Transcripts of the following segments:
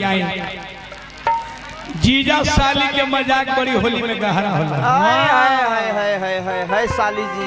आई जीजा साली के मजाक बड़ी होली में गहरा होला हाय हाय हाय हाय हाय हाय हाय साली जी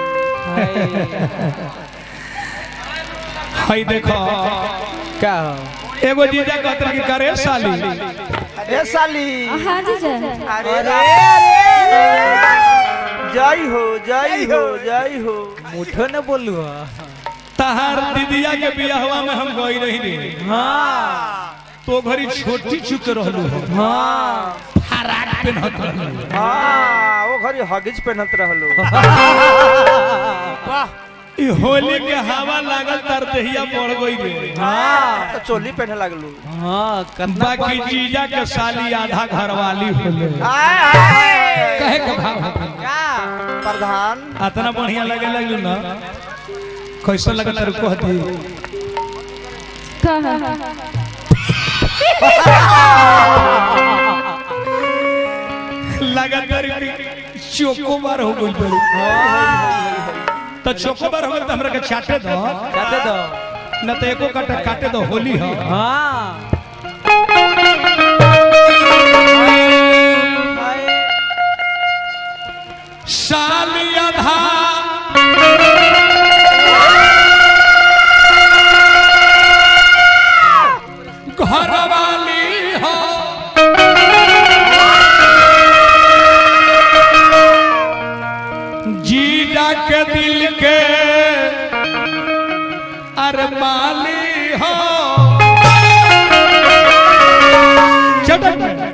हई देखो क्या हो एगो जीजा कहते कि करे साली ए साली हाँ जीजा अरे अरे जय हो जय हो जय हो मुठो न बोलू तहार दीदिया के बियाहवा में हम गई रही रे हाँ तो घरी छोटी चुक रहलू हो हाँ फराक पेनहत रहलू हाँ वो घरी हगिज पहनत रहलो ई होली के हवा लागल तर देहिया पड़ गई रे हाँ तो चोली पहने लगलू हाँ कतना बाकी जीजा के साली आधा घरवाली होले हाय हाय कहे के भाव हो प्रधान अतना बढ़िया लगे लगलू ना कैसा लगा तेरे को हती कहा लगा तेरे चोकोबार हो गई बड़ी तो चोकोबार हो गई तो हमरा के चाटे दो जाते दो न तो एको काटे काटे दो होली हो हाँ साली आधा घरवाली हो जीजा के दिल के अरमाली हो चटक में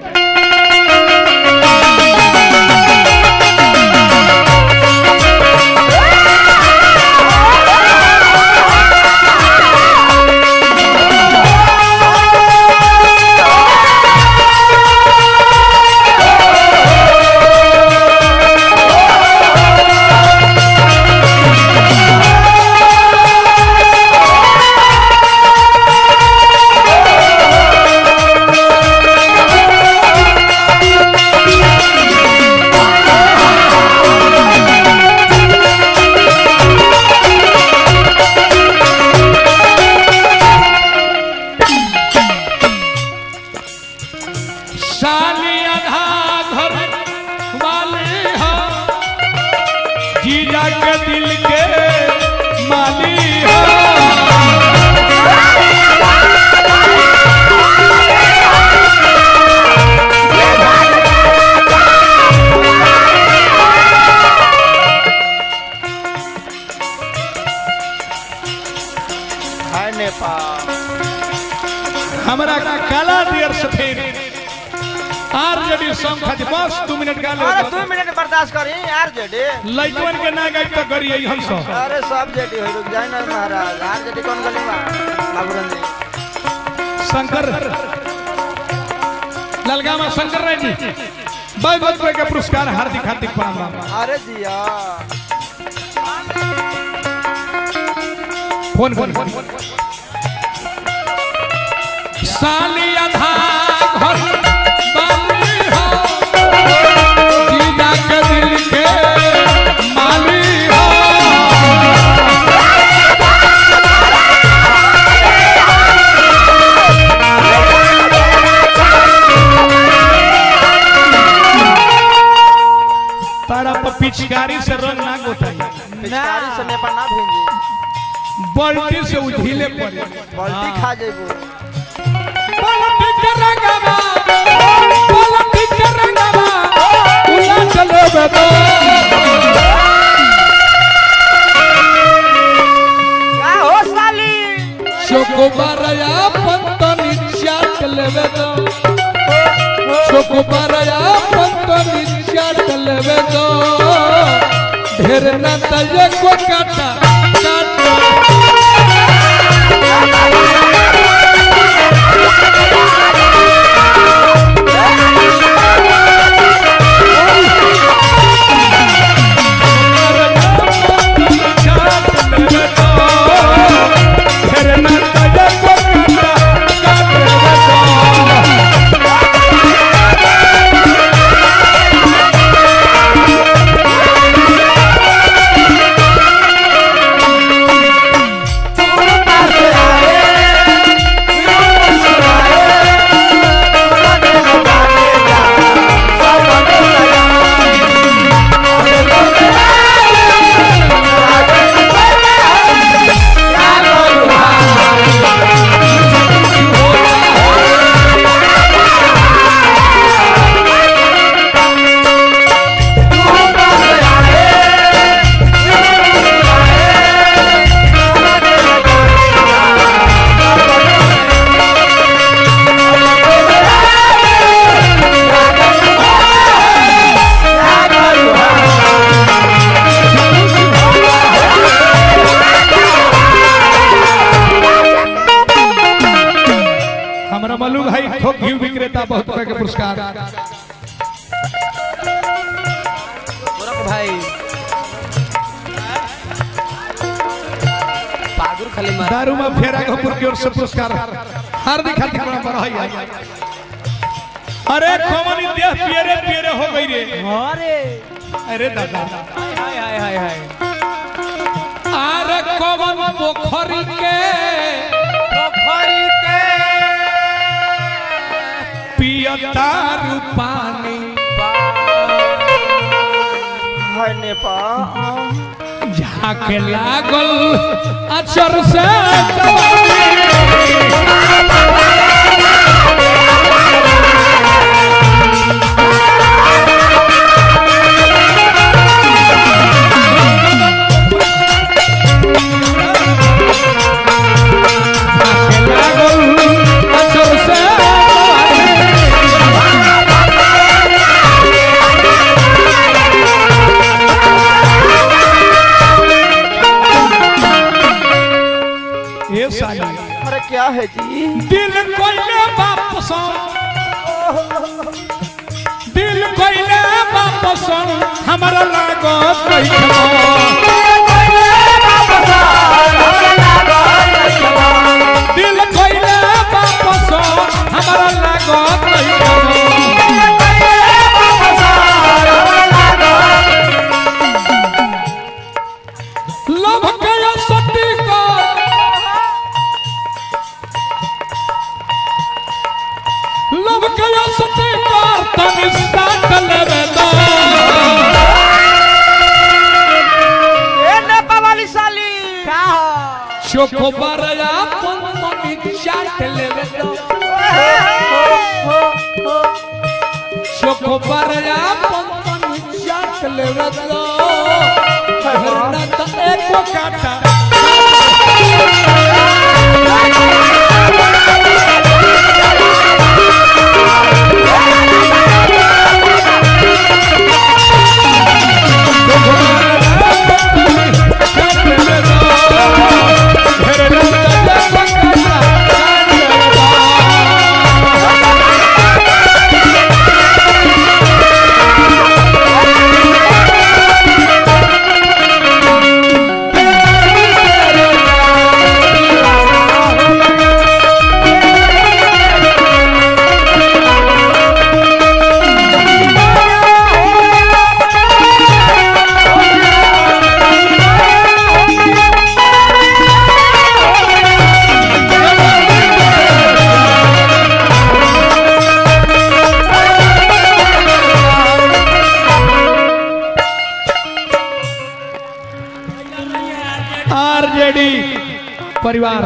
साली आधा घर वाली हो जीजा के दिल के माली हो हाय नेपाल हमरा का काला दियर सफेद आर जडी सॉन्ग खाती बस दू मिनट गा अरे ले दो मिनट बर्दाश्त करी यार जेडी लइकवन के ना गाई तो करिए हम सब अरे सब जेडी हो रुक जाए ना महाराज यार जेडी कौन गली में बाबूरन जी शंकर ललगामा शंकर राय जी बहुत बहुत रुपए के पुरस्कार हार्दिक हार्दिक प्रणाम अरे जिया फोन फोन फोन साली आधा घर वाली हो जीजा के दिल के माली हो तारा पर पिचकारी से रंग ना गोताई पिचकारी से नेपाल ना भेजी बल्टी से उझिले पड़े बल्टी खा जेबू पलटी के रंगवा पलटी के रंगवा उला चलो बेदो का हो साली चोको बारया पंतनी चाट लेवे दो चोको बारया पंतनी चाट लेवे दो ढेर ना तजे को काटा काटा हाय मल्लू भाई खो घी विक्रेता बहुत रुपए के पुरस्कार गोरख भाई पागुर खाली मार दारू में फेरा घपुर की ओर से पुरस्कार हार्दिक हार्दिक प्रणाम बढ़ाई अरे कौन देह पियरे पियरे हो गई रे अरे अरे दादा हाय हाय हाय हाय अरे कौन पोखरी के पोखरी के पियता पानी हाय नेपाल झाके लागल अचर से दवाई। झाके लागल अचर से दवाई। ये साली अरे क्या है जी दिल कोइले वापस दिल कोइले वापस हमरा लागत नहीं दिल कोइले वापस हमरा लागत नहीं लव के सटी को लव के सटी को तनी साथ लेवे दो ए नेपाल वाली साली का चोको बरया पंपनी चाट लेवे दो चोको बरया पंपनी चाट लेवे दो हरना त एको काटा चोको बरया पंपनी चाट लेवे दो हरना त एको काटा चाट लेवे दो आरजेडी परिवार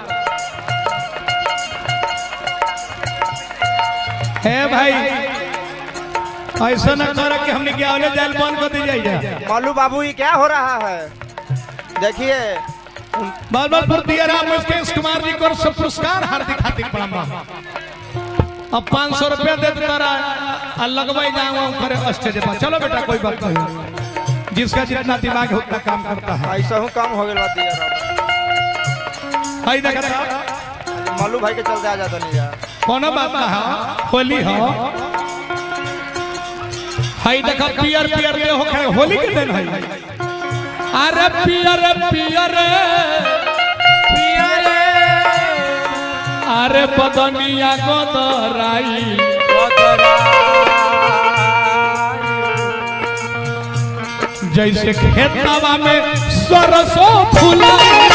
है भाई ऐसा न कर कि हमने क्या वाले जाल बंद कर दी जाए मालू बाबू ये क्या हो रहा है देखिए बाल बाल पर दिया राम मुकेश कुमार जी को सब पुरस्कार हार्दिक हार्दिक प्रणाम अब पाँच सौ रुपया दे तारा आ लगवाई जाऊँ करे स्टेज पर चलो बेटा कोई बात नहीं जिसका जितना दिमाग है उतना काम करता है ऐसा हूँ काम हो गया बात दिया भाई देख रहा मालू भाई के चलते आ जाता नहीं यार कोनो बात ना है होली हो हाई देखा पियर पियर दे हो खड़े होली के दिन है अरे पियर पियर पियरे अरे बदनिया गोदराई जैसे खेतवा में सरसों फूला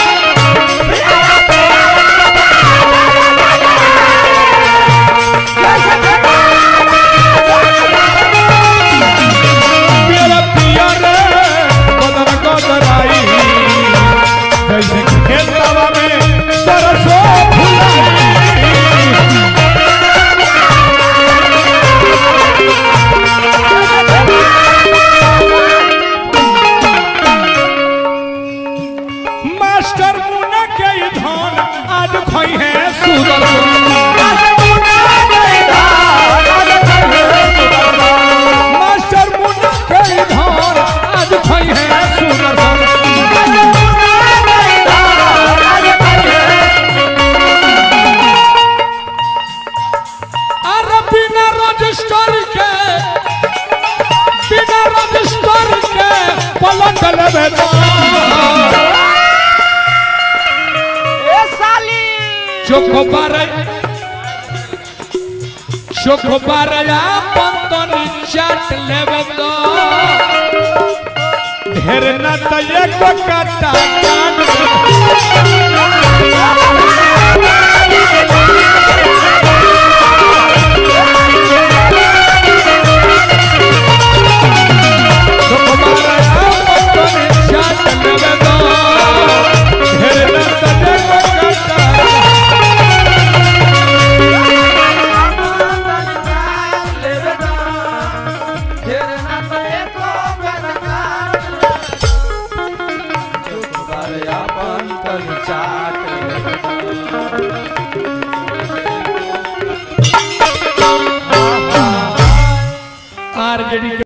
पियर पियर बदन गोदराई जैसे खेतवा में सरसों फूला मास्टर बिना रजिस्टर के बिना रजिस्टर के पलट लेबे तो ए साली चोखोबार चोखोबार पंतनी चाट लेबे तो ढेर न त एक काटा काट